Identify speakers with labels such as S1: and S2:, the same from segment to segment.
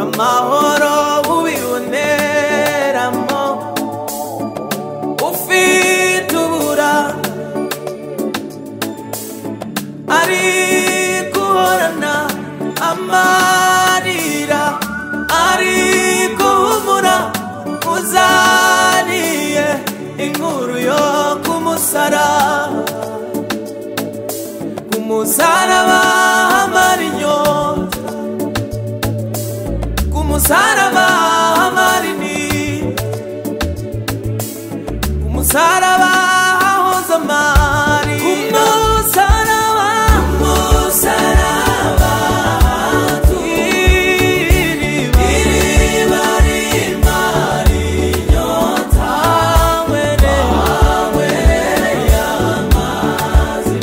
S1: amahoro ubiboneramo ufite uburanga ari guhorana amarira ari guhumura uzaniye inkuru yo kumusaraba kumusaraba hamara inyota kumusaraba hamara inini kumusaraba hahoze amari kumusaraba kumusaraba iriba iriba rimara inyota were wawereye amazi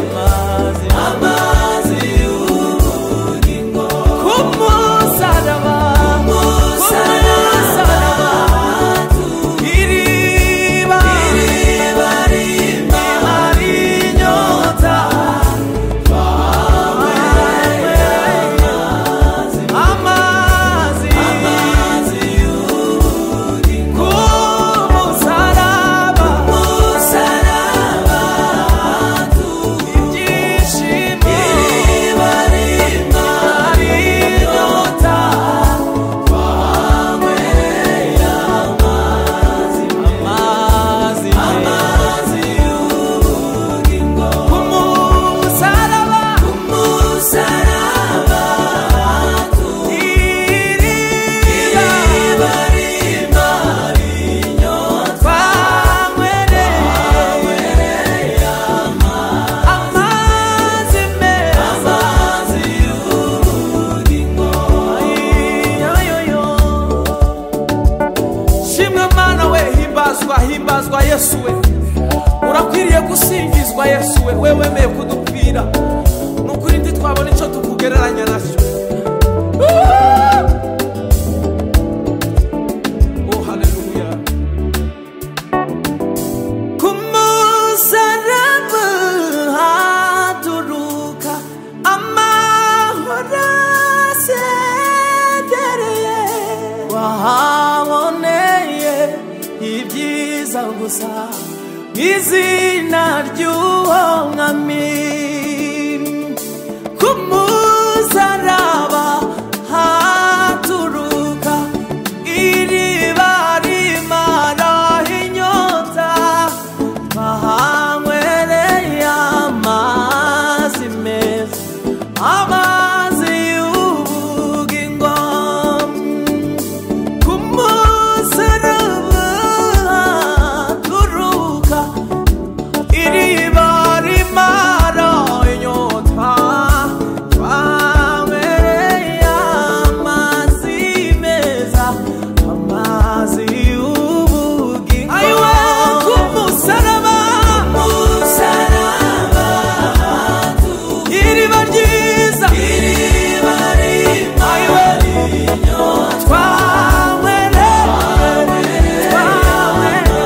S1: amazi amazi y'ubugingo kumusaraba kumusaraba Iriba iriba rimara inyota amazi amazi y'ubugingo kumusaraba kumusaraba ibyishimo iriba rimara inyota amazi amazi y'ubugingo kumusaraba kumusaraba iriba iriba rimara inyota twanywereye amazi meza amazi y'ubugingo ayoyoyo shimwe mana we himbazwa himbazwa yesu we urakwiriye gusingizwa yesu we we wemeye kudupfira ni ukuri ntitwabona icyo tukugereranya nacyo Oh, hallelujah. Ku musaraba haturuka amahoro asendereye. wahaboneye ibyiza gusa mu izina ry'uwo mwami ku musaraba haturuka iriba rimara inyota bahanywereye amazi meza amazi y'ubugingo ku musaraba haturuka iriba rimara inyota twanywereye amazi meza amazi y'ubugingo ayiwe ku musaraba musaraba iriba ryiza iriba rimara inyota twanywereye twanywereye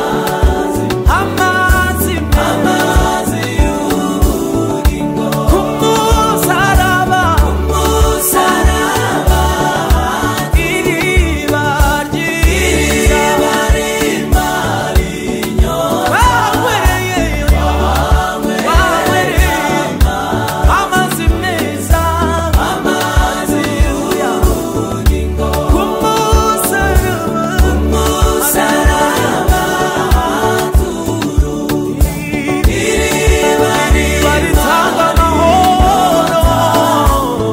S1: amazi amazi y'ubugingo ku musaraba musaraba iriba ryiza iriba rimara inyota wawereye amazi meza amazi y'ubugingo ku musaraba musaraba iriba ritanga amahoro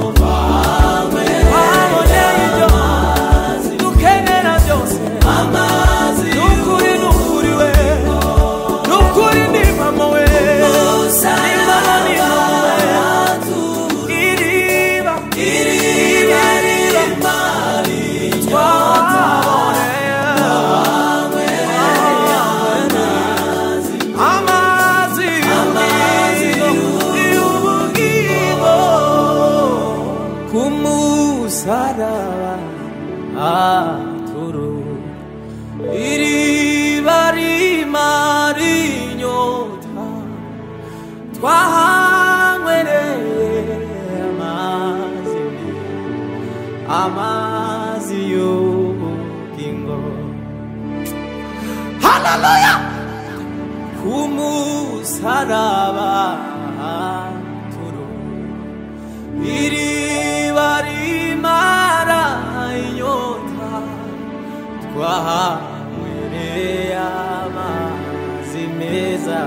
S1: waboneye ibyo dukenera byose ni ukuri ni ukuri we ni ukuri ni mama we ni mama ni mama we iriba iriba iriba twaboneye amazi amazi y'ubugingo ku musaraba aturu iriba rimara inyota twahanywereye amazi amazi rimarabaturo iriba rimara inyota twahanywereye amazi meza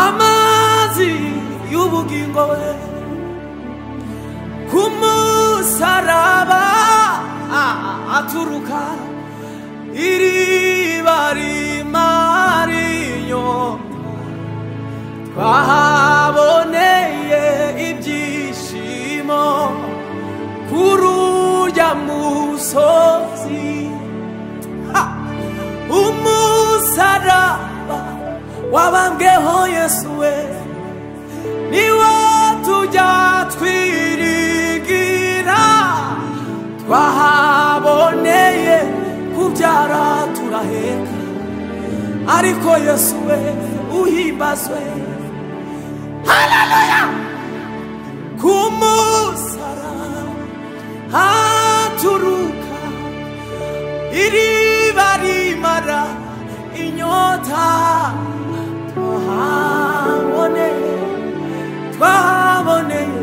S1: amazi y'ubugingo we ku musaraba aturuka iriba rimara inyota twahaboneye ibyishimo kuri urya musozi Ha! umusaraba wabambweho yesu we niwo tujya twirigira twahaboneye kubyara turaheka ariko yesu we uhimbazwe kumusara haturuka iriba rimara inyota twahaboneye twahaboneye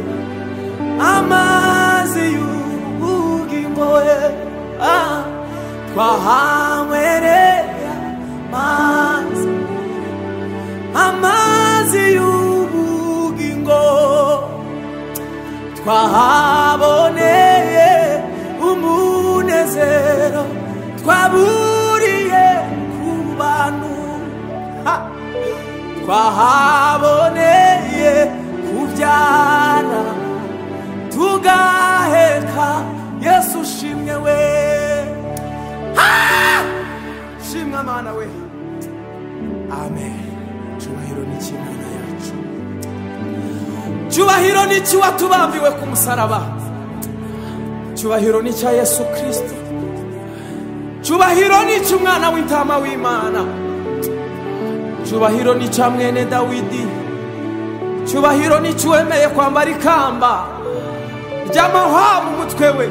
S1: amazi y'ubugingo we Ah, twahankwereye amazi amazi y'ubugingo twahaboneye umunezero twaburiye ku bantu Ha! twahaboneye kubyara tugaheka yesu ushimwe we Ha! shimwa mana we amen cyubahiro n'ikimana yacu cyubahiro n'iki watubambiwe ku musaraba cyubahiro n'icya yesu kirisito cyubahiro n'icya umwana w'intama w'imana cyubahiro n'icya mwene dawidi cyubahiro n'icya wemeye kwambara ikamba ry'amahwa mu mutwe we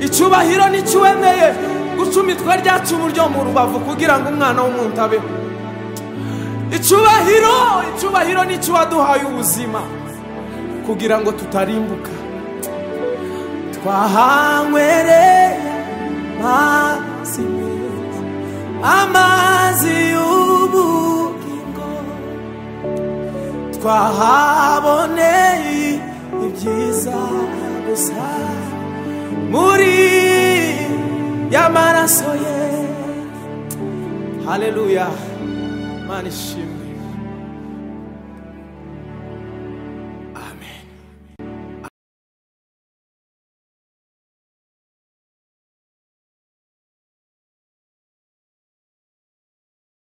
S1: icyubahiro n'icya wemeye guca imitwe ryacu uburyo mu rubavu kugira ngo umwana w'umuntu abeho icyubahiro icyubahiro nicyo waduhaye ubuzima kugira ngo tutarimbuka twahanywereye amazi meza amazi y'ubugingo twahaboneye ibyiza gusa muri y'amaraso ye haleluya Mana ishimwe